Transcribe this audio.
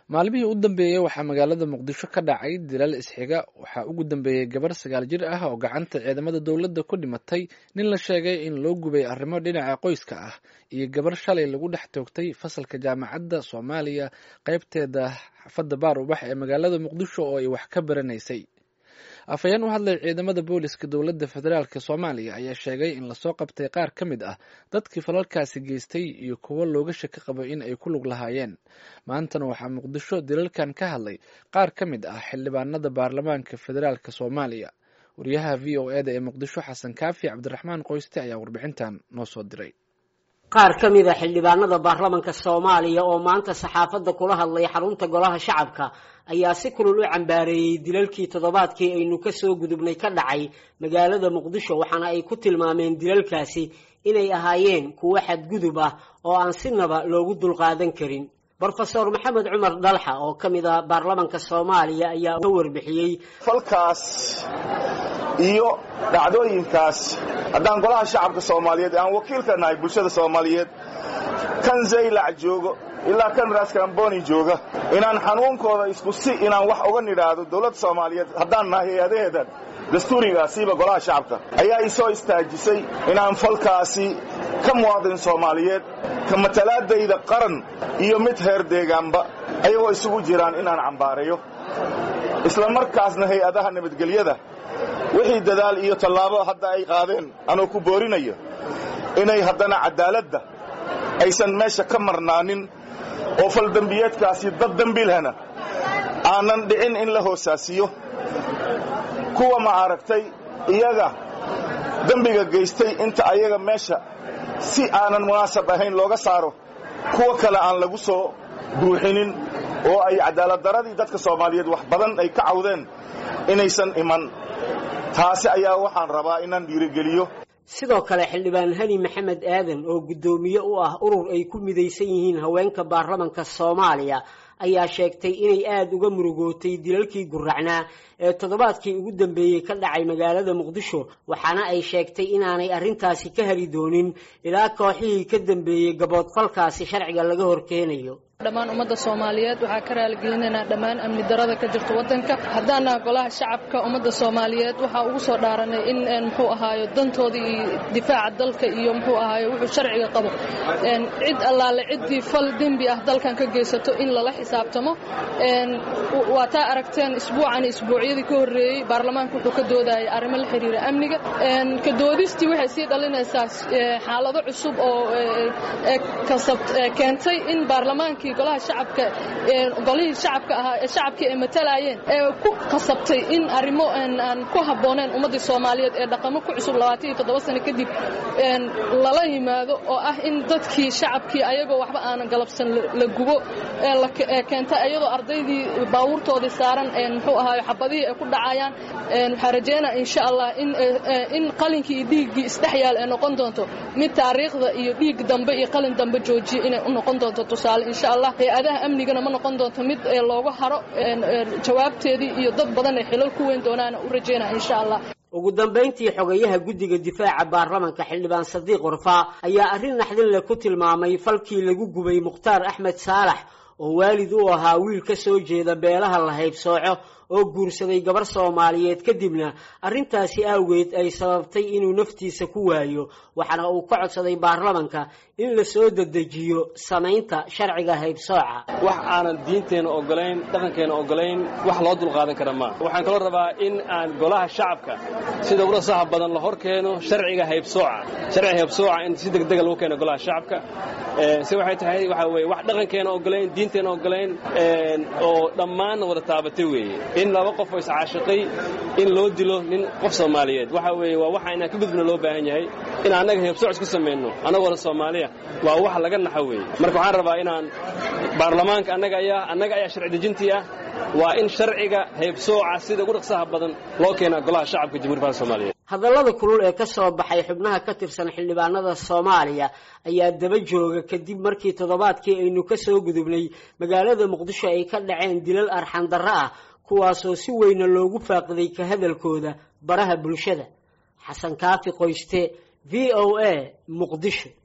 maalmihii u dambeeyey waxaa magaalada muqdisho ka dhacay dilal isxiga waxaa ugu dambeeyey gabar sagaal jir ah oo gacanta ciidamada dowladda ku dhimatay nin la sheegay in loo gubay arrimo dhinaca qoyska ah iyo gabar shalay lagu dhex toogtay fasalka jaamacadda soomaaliya qaybteeda xafadda baar ubax ee magaalada muqdisho oo ay wax ka baranaysay afhayeen u hadlay ciidamada booliska dowladda federaalk soomaaliya ayaa sheegay in lasoo qabtay qaar ka mid ah dadkii falalkaasi geystay iyo kuwo looga shaki qabo in ay ku lug lahaayeen maantana waxaa muqdisho dilalkan ka hadlay qaar ka mid ah xildhibaanada baarlamaanka federaalk soomaaliya wariyaha v o eda ee muqdisho xasan kaafi cabdiraxmaan qoyste ayaa warbixintan noo soo diray qaar ka mid a xildhibaanada baarlamanka soomaaliya oo maanta saxaafadda kula hadlay xarunta golaha shacabka ayaa si kulul u cambaareeyey dilalkii toddobaadkii aynu ka soo gudubnay ka dhacay magaalada muqdisho waxaana ay ku tilmaameen dilalkaasi inay ahaayeen kuwo xadgudub ah oo aan sinaba loogu dulqaadan karin brofesor maxamed cumar dhalxa oo ka mid ah baarlamanka soomaaliya ayaa ka warbixiyey falkaas iyo dhacdooyinkaas haddaan golaha shacabka soomaaliyeed aan wakiilka nahay bulshada soomaaliyeed kan zaylac joogo ilaa kan raskamboni jooga inaan xanuunkooda isku si inaan wax uga nidhaahdo dowladda soomaaliyeed haddaan nahay hay-adaheedan dastuurigaasiiba golaha shacabka ayaa isoo istaajisay inaan falkaasi ka muwaadin soomaaliyeed ka matalaadayda qaran iyo mid heer deegaanba ayagoo isugu jiraan inaan cambaarayo isla markaasna hay-adaha nabadgelyada wixii dadaal iyo tallaabo hadda ay qaadeen anoo ku boorinayo inay haddana caddaaladda aysan meesha ka marnaanin oo faldembiyeedkaasi dad dembilhana aanan dhicin in la hoosaasiyo kuwa ma aragtay iyaga dembiga geystay inta ayaga meesha si aanan munaasab ahayn looga saaro kuwa kale aan lagu soo buuxinin oo ay cadaaladdaradii dadka soomaaliyeed wax badan ay ka cawdeen inaysan iman taasi ayaa waxaan rabaa inaan dhiirigeliyo sidoo kale xildhibaan hani maxamed aadan oo guddoomiye u ah urur ay ku midaysan yihiin haweenka baarlamanka soomaaliya ayaa sheegtay inay aada uga murugootay dilalkii guracnaa ee toddobaadkii ugu dambeeyey ka dhacay magaalada muqdisho waxaana ay sheegtay inaanay arrintaasi ka heli doonin ilaa kooxihii ka dambeeyey gaboodfalkaasi sharciga laga horkeenayo dhammaan ummadda soomaaliyeed waxaa ka raaligelinaynaa dhammaan amni darada ka jirta waddanka haddaana golaha shacabka ummadda soomaaliyeed waxaa ugu soo dhaaranay in muxuu ahaayo dantooda iyo difaaca dalka iyo muxuu ahaayo wuxuu sharciga qabo cid allaale ciddii fal dembi ah dalkan ka geysato in lala xisaabtamo waa taa aragteen isbuucan isbuucyadii ka horreeyey baarlamaanka wuxuu ka doodayay arrimo la xiriira amniga ka doodistii waxay sii dhalinaysaa xaalado cusub oo keentay in baarlamaankii golaha shacabka golihii shacabka ahaa ee shacabkii ay matalayeen ee ku qasabtay in arrimo aan ku habbooneen ummaddii soomaaliyeed ee dhaqamo ku cusub labaatan iyo toddoba sano kadib lala yimaado oo ah in dadkii shacabkii ayagoo waxba aanan galabsan la gubo ee keentay ayadoo ardaydii baabuurtoodii saaran muxuu ahaayo xabadihii ay ku dhacayaan waxaa rajeynaa insha allah in qalinkii iyo dhiiggii isdhexyaal ay noqon doonto mid taariikhda iyo dhiig dambe iyo qalin dambe joojiya inay u noqon doonto tusaale insha allah hay-adaha amnigana ma noqon doonto mid looga haro jawaabteedii iyo dad badan ay xilal ku weyn doonaana u rajeynaa insha allah ugu dambayntii xogayaha guddiga difaaca baarlamanka xildhibaan sadiiq warfaa ayaa arrin naxdin leh ku tilmaamay falkii lagu gubay mukhtaar axmed saalax oo waalid u ahaa wiil ka soo jeeda beelaha la haybsooco oo guursaday gabar soomaaliyeed kadibna arrintaasi awgeed ay sababtay inuu naftiisa ku waayo waxaana uu ka codsaday baarlamanka in la soo dedejiyo samaynta sharciga haybsooca wax aanan diinteenna ogolayn dhaqankeenna ogolayn wax loo dulqaadan kara maaha waxaan kaloo rabaa in aan golaha shacabka sida uga saha badan la hor keeno sharciga haybsooca sharciga haybsooca in si degdega lagu keeno golaha shacabka si waxay tahay waxaa weye wax dhaqankeenna ogolayn diinteenna ogolayn oo dhammaanna wada taabatay weeye in laba qof oo iscaashiqay in loo dilo nin qof soomaaliyeed waxa weeye waa waxa inaan ka gudbina loo baahan yahay in annaga heebsooc isku samayno annagooda soomaaliya waa wax laga naxo weeye marka waxaan rabaa inaan baarlamaanka annaga ayaa annaga ayaa sharci dejintii ah waa in sharciga heybsooca sida ugu dhaqsaha badan loo keenaa golaha shacabka jamhuiya faalka soomaaliyeed hadallada kulul ee ka soo baxay xubnaha ka tirsan xildhibaanada soomaaliya ayaa daba jooga kadib markii toddobaadkii aynu ka soo gudubnay magaalada muqdisho ay ka dhaceen dilal arxandarro ah kuwaasoo si weyna loogu faaqiday ka hadalkooda baraha bulshada xasan kaafi qoyste v o a muqdisho